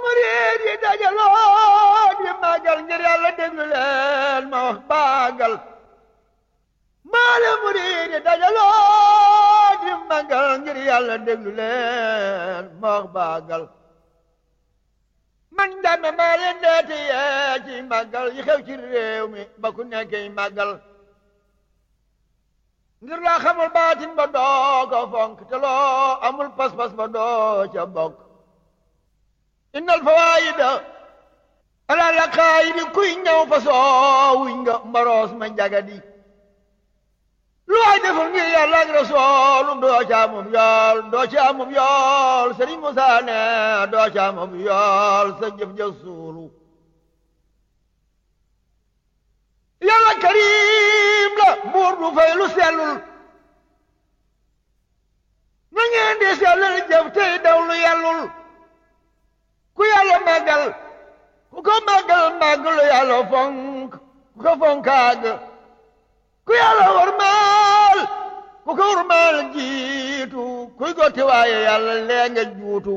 murid yi dajaloo di màggal ngir yàlla déglu leen ma wax baagal maale murid yi dajaloo di màggal ngir yàlla déglu leen ma wax baagal man dame maa leen deeti yee ci màggal yi xew ci réew mi ba ku nekkee màggal ngir laa xamul baatin ba doo ko fonk te loo amul pas-pas ba doo ca bokk innal fawaayida ala la xaayidi kuy ñëw fa soowuñ nga mbaroos ma njagadi lu waay deful ngir yàlla ak rasoolum doo ca amum yool doo ca amum yool sëriñ Musaa ne doo ca amum yool sa jëf ja suulu yàlla karim la buur du fay lu sellul na ngeen di sellal jëf tey daw lu yellul ku yàlla màggal ku ko màggal màggalu yàlla fonk ku ko fonkaag ku yàlla warmaal ku ko warmaal jiitu kuy gotti waaye yàlla lee nga juutu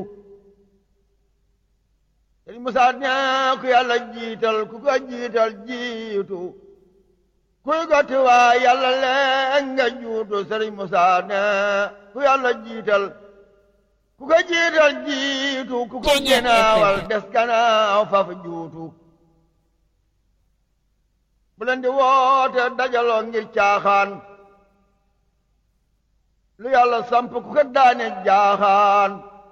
Sëriñ Musaa ne ku yàlla jiital ku ko jiital jiitu kuy gotti waaye yàlla lee nga juutu Sëriñ Musaa ne ku yàlla jiital ku ko jiital jiitu ku ko gënaawal des ganaaw faf juutu bu leen di woote dajaloo ngir caaxaan lu yàlla samp ku ko daane jaaxaan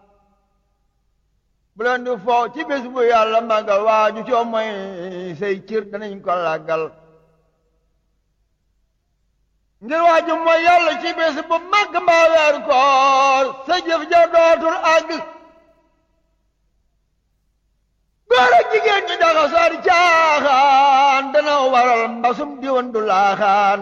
bu leen di foo ci bés bu yàlla màggal waaju coo mooy say cir danañ ko làggal ngir waaju mooy yàlla ci bés bu màgg mbaa weer koor sa jëf ja dootul àgg góor ak jigéen ñi daxa soori caaxaan dana waral mbasum diwan du laaxaan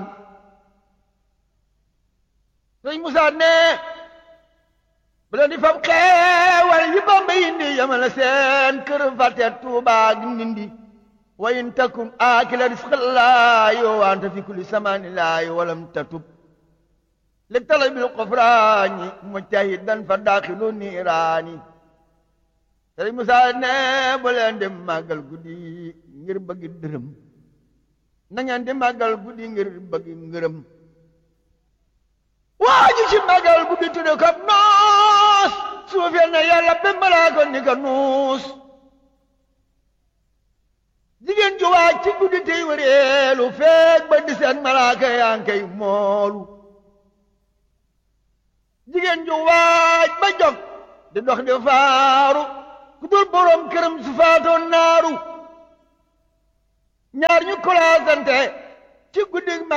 sëñ Musaa ne bu leen di fab xeewal yi Bamba indi yamale seen kër fàtte Tuubaa gi Ndindi wa in takun aakila risqallaahi wa anta fi kulli samaanillaahi walam tatub li talabil qufraani mujtahidan fa daaxilu niiraani sëriñ Musaa ne bu leen di màggal guddi ngir bëgg dërëm na ngeen di màggal guddi ngir bëgg ngërëm waaju ci màggal guddi tudde ko noos suufeel na yàlla ba malaa ko ni ko nuus jigéen ju waaj ci guddi tey wëreelu feeg ba di seen malaaka yaa ngi koy moolu jigéen ju waaj ba jog di dox di faaru ku dul borom këram su faatoon naaru ñaar ñu kolaasante ci guddi